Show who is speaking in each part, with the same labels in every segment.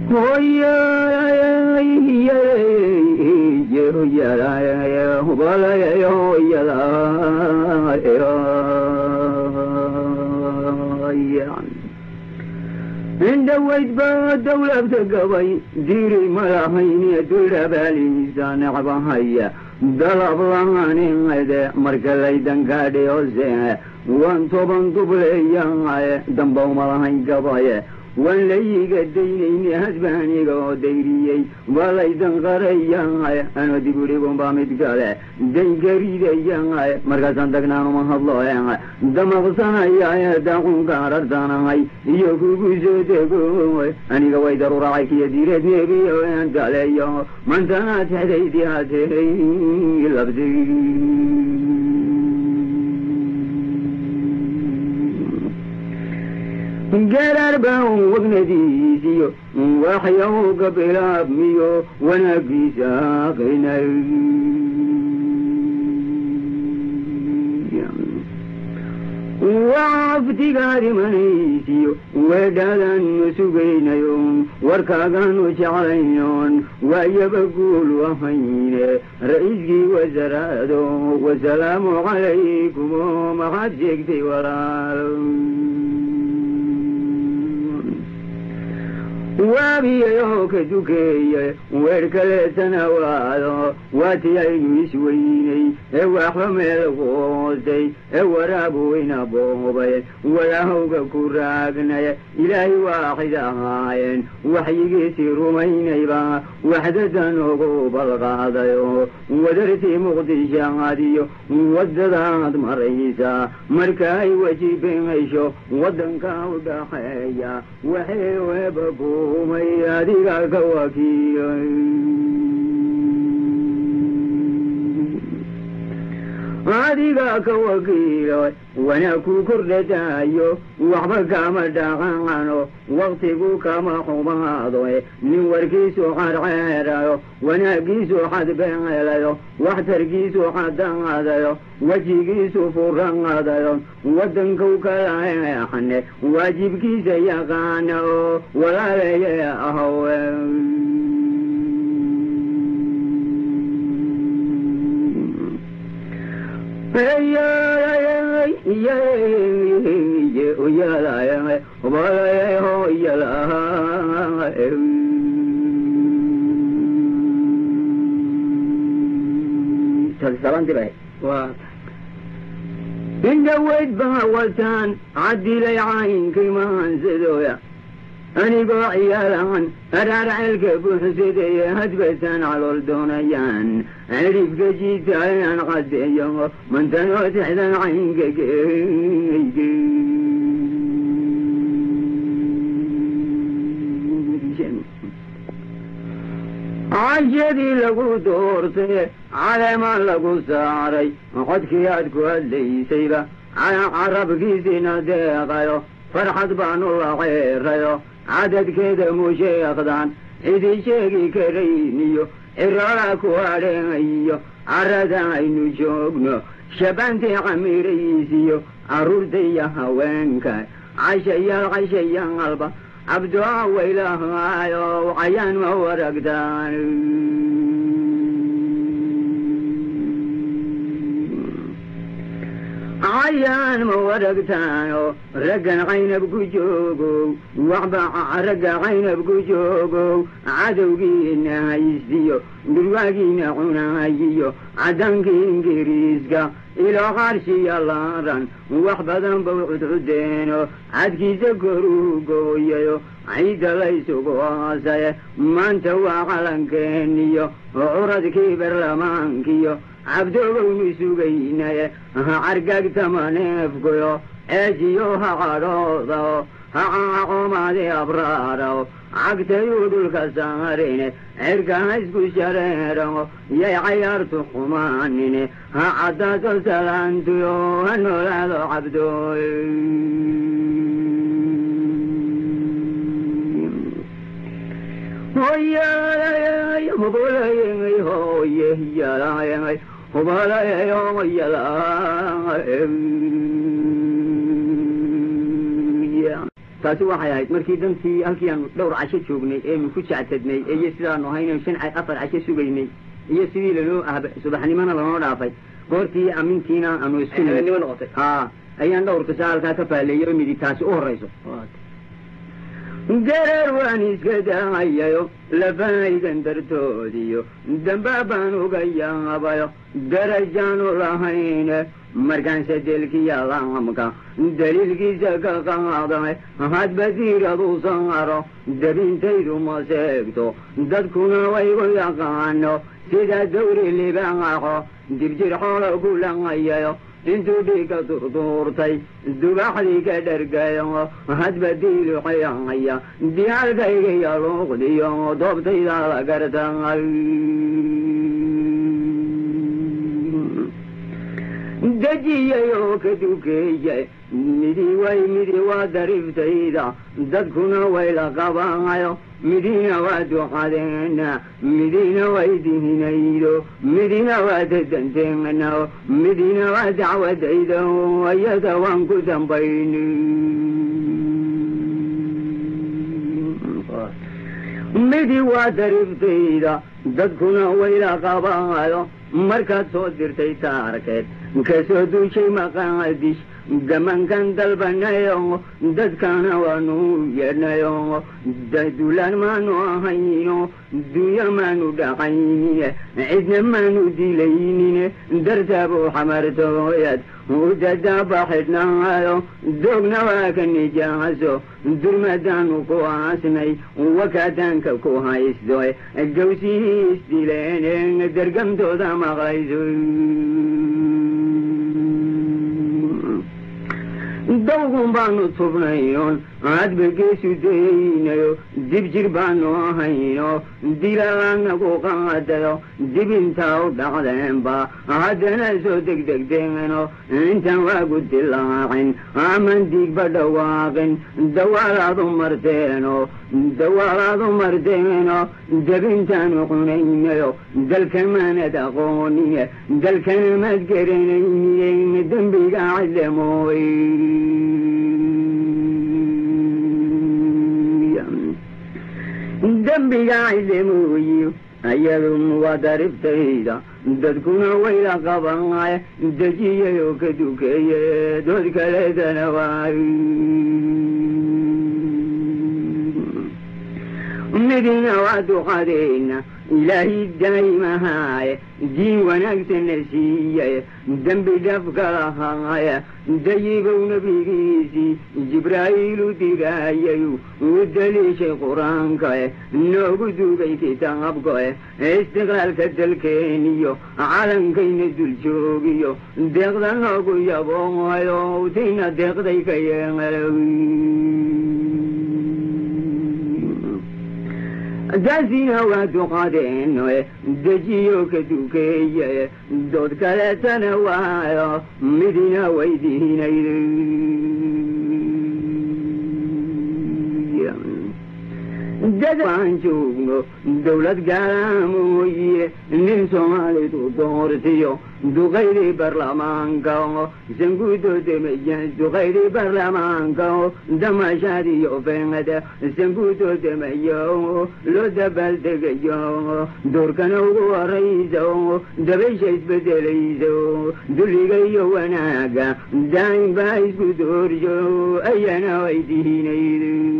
Speaker 1: indhawaydba dawlabta gabay diiri malahayniya dulabaalisa necbahaya dalab lahaninede marka laydankaadhiose wan toban dubleeyaye dambawmalahayn gabaye waan layiga daynayni hasbaaniga oo dayriyey walaydan qarayahay ano dibudhigunbaa mid kale daynkaridayay markaasaan dagnaanuma hadloe damaqsanaya daqunka rartanahay iyo kugu soo dego aniga way daruracay kiyo diireed nebiyo daleyo mantana texdaydi hatey labsi garar baan wagnadiisiyo waxyowga bilaabmiyo wanaagiisa aqrinay waftigaadimanaysiyo weedhaadaannu sugaynayo warkaagaanu jeclaynoon waayaba guul wahayne ra'iiskii wasaraado wasalaamu calaykum maxaad sheegtay walaal waabiyayoo ka dukeeye weer kaleetana waado waatii aynu isweynay ee waxba meel qoostay ee waraabu wayna boobay wadahowga ku raagnay ilaahay waaxid ahaayeen waxyigiisii rumaynayba waxdadan ugu balqaadayo wadartii muqdishaadiyo wadadaad maraysa marka ay weji beenaysho waddanka u dhaxeeya waxay webaku umay adiga ka wakiilay adiga ka wakiilay wanaag ku kordhataayo waxba kama dhaqaano waktigu kama xumaado nin warkiisu xadxeerayo wanaagiisu xadbeelayo waxtarkiisu xadaadayo wejigiisu furanaadayo waddanku kala eexane waajibkiisa yaqaana oo walaalaye ahowe indhaweyd baa wataan cadilay caynkii mahansadooya anigoo ciyaalahan araar ceelka buuxsadeye hadbataan calool doonayaan ciribka jiitaayan cadeeyo mantanoo tixdan caynka geyge cashadii lagu doortay caleemaan lagu saaray codkii aad ku hadlaysayba carabkiisina deeqayo farxad baanu la ceerayo cadadkeeda musheekdan cidi sheegi karayniyo cirara ku adheeyo carada aynu joogno shabantii camiraysiyo carruurtaiyo haweenka cashayaal cashayaalba cabdoa waylahaayo cayaan ma waragtaan cayaan ma waragtaano raggan caynab ku joogow waxba ragga caynab ku joogow cadowgiina haystiyo dhurwaagiina cunaayiyo caddankii ingiriiska ilo qarshiya laaran wax badan bau cudcudeeno cadkiisa koruu gooyayo ciidda laysugu hoosaye maanta waa calankeeniyo curadkii barlamaankiyo cabdogownu sugaynaye ha cargagtama neefkuyo eejiyo ha cadhoodo ha caacomaadi abraaro cagtayuu dhulka saarine cirka ha isku shareero yay cayaartu xumaanine ha caddaato salaantuyo ha noolaado cabdooy hoyalay hubulayay hoye yalayay hubalayay hoyalay taasi waxay ahayd markii dantii halkii aanu dhowr casho joognay eenu ku jectadnay iyo sidaanu ahayno shan afar casho sugaynay iyo sidii lanoo ahba subaxnimona lanoo dhaafay goortii amintiina aanu isku
Speaker 2: habeenimo noqotay
Speaker 1: ha ayaan dhowrka saa halkaa ka faaleeyay oo midi taasi u horayso gareer waan iska daayayo lafahaygan dartoodiyo damba baan uga yaabayo darajaanu lahayne markaanse delkiya laamka daliilkiisa ka qaadame hadba diiradu saaro dabintaydu ma seegto dadkuna waygu yaqaano sida dawri libaaxo dirjir xoolo kulangayayo intuu dhiigka durduurtay dubaxdii ka dhargayo hadba diiluxayaya diyaalkayga yaluuqdiyo doobtayda la gartay dejiyay oo ka dukeeyay midi way midi waa dariftayda dadkuna way la qabaayo midina waa ducadeena midina way dihinaydo midina waa dadanteena midina waa dacwadayda ayada waan ku dambayni midi waa dariftayda dadkuna way la qabaayo markaad soo dirtay taarkeed kasoo duushay maqaadish gamankan dalbanayo dadkana waanu yeedhnayo dadulaan maanu ahayno dunya maanu dhaqaynine cidna maanu dilaynine dartaabuu xamartooyad udadaaba xidhnaayo doogna waa ka nijaaso durmadaanu ku aasnay wakaadaanka ku haysto gawsihii isdileen dargamtooda maqlayso dawgun baanu tubnayon hadba geesu daynayo dib jir baanu ahayno dilalaanagu qaadayo dib intaa u dhacdeenba haddana soo degdegdeeno intaan waagu dilaacin aman diigba dhawaaqin dawaalaadu marteeno dawaalaadu marteeno debintaanu cunaynayo dalkamaanad aqoonine dalkana maad garanayne dembiga cadlamooy dembiga cilemooyi ayadu waa dariftayda dadkuna wayla qabanay dejiyay oo ka dukeeye dood kaleedana waay midina waa duqadeena ilaahay daa'imahaaye diin wanaagsana siiyay dembi dhafka lahaaya dayibow nebigiisii jibraa'iilu digaayayu u daliishay qur-aankae noogu duugay kitaabkae istiqlaalka dalkeeniyo calankayna dul joogiyo deeqda noogu yaboohayo tina deeqday ka yeelow daasina waa duqadeeno dejiyo ka dukeeye dood kaleetana waayo midina waydiinay dadaan joogno dawlad gaalaamoye nin soomaalidu doortiyo duqaydii barlamaanka sanguudoodemaya duqaydii barlamaanka damashaadiyo fengada sanguudoodemayo loo dabaaldegayo doorkana ugu horayso dabaysha isbedelayso dulliga iyo wanaaga daain baa isku dooryo ayana waydiinayd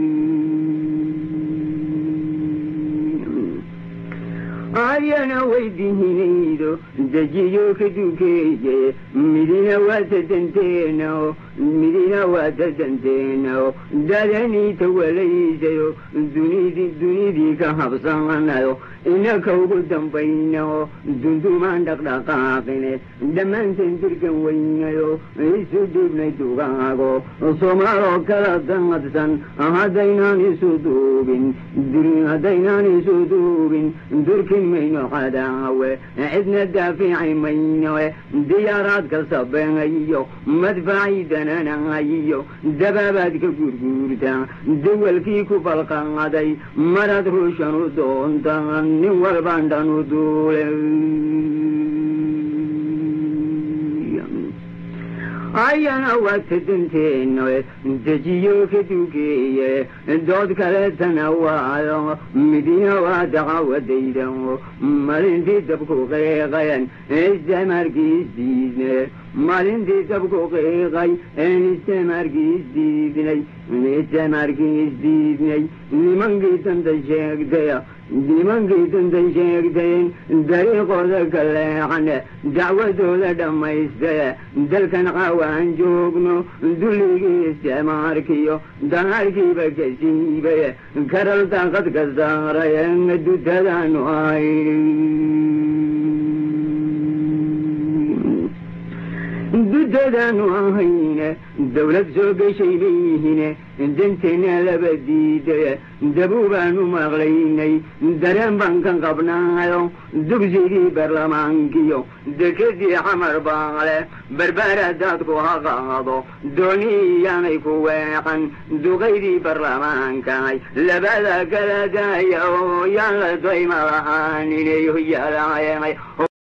Speaker 1: ayana waydihinaydo dejiyo ka dukeeye midina waa dadanteena midina waa dadanteena dadanii tawalaysayo dunidii dunidii ka habsanayo inaka ugu dambayno dundumaan dhaqdhaqaaqine dhammaanteen dirkan weynayo isu dhiibnay dugaago soomaaloo kala danadsan haddaynaan isu duubin haddaynaan isu duubin durkin mayno cadaawe cidna daafici mayno diyaaraadka sabeeyo madfaci dananayo dabaabaad ka gurguurta dawalkii ku balqaaday marad ruushan u doonta nin walbaan dhan u duule ayana waata danteeno dejiyo ka dugeeye dood kaleetana waayo midina waa daqawadayda malintii dabku qiiqayan istamarkiis diidne malintii dabku qiiqay een istamarkiis diidnay istamarkiis diidnay nimankii danta sheegtaya nimankii danta sheegtayen dariiqooda ka leexane dacwadooda dhammaystaye dalkan qawaan joogno dulligii istimaarkiyo danaarkiiba ka siibaye karal daaqad ka saaraye dutadaanu ay dudadaanu ahayne dawlad soo geshay leeyihine danteena laba diidaye dabuubaanu maqlaynay dareen baan ka qabnaayo dugsigii baarlamaankiyo dekedii xamar baale barbaara daadku ha qaado dooni iyaanay ku weeqan duqaydii baarlamaankaay labada kala daaya oo yaan la dayma lahaaninay yalaayemay